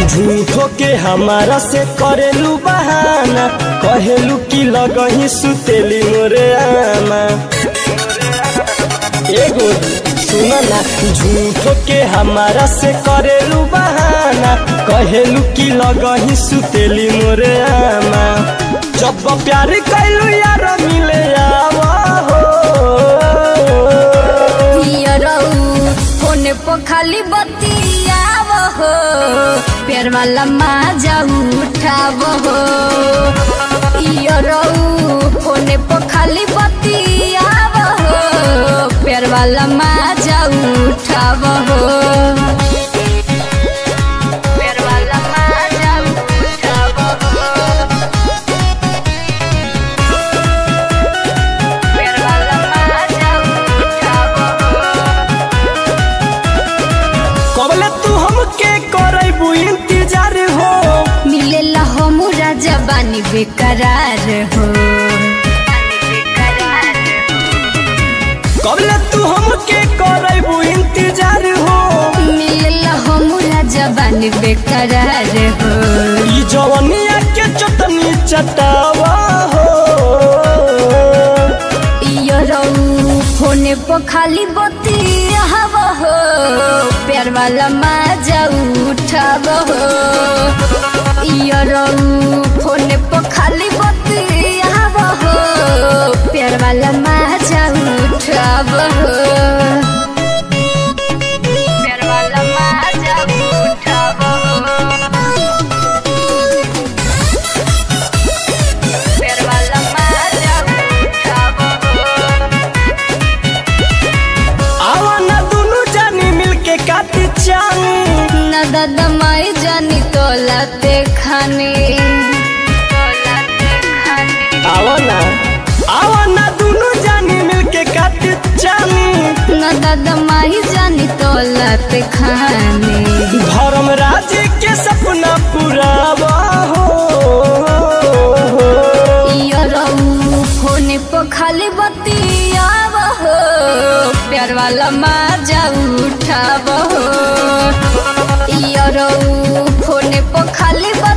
झूठो के हमारा से करेलू बहाना कहेलू की लगही सुतेली मोरे आमा एगो सुन ना झूठो के हमारा से करेलू बहाना कहेलू की लगही सुतेली मोरे आमा जब प्यार कैलू यार मिले आवा हो पियरऊ फोने पर खाली बतियाव हो प्यार वाला माजा उठाव हो पियरऊ फोने पर खाली बतियाव हो प्यार वाला माजा उठाव हो प्यार वाला माजा उठाव हो प्यार वाला माजा उठाव हो कबले तू हमके करबू इंतजार हो मिलेला हमरा जबानी बेकरार हो कबले तू हमके करबू इंतजार हो मिलेला हमरा जबानी बेकरार हो ई जवनिया के चटनी चटावा हो इयो रऊ फोने पर खाली बतियाव हो प्यार वाला माजा उठाव हो इयो रऊ फोने पर खाली बतियाव हो प्यार वाला माजा उठाव हो प्यार वाला माजा उठाव हो प्यार वाला माजा उठाव हो आवा ना दुनु जानी मिलके काटी चानी न दादा माई जानी तो लाते खाने आवा ना आवा ना दुनु जानी मिलके काटी चानी न दादा माई जानी तो लाते खाने धर्म राज के सपना पुरावा हो इयो रहू फोने पर खाली बतियाव हो प्यार वाला माजा उठाव हो इयो रहू फोने पर खाली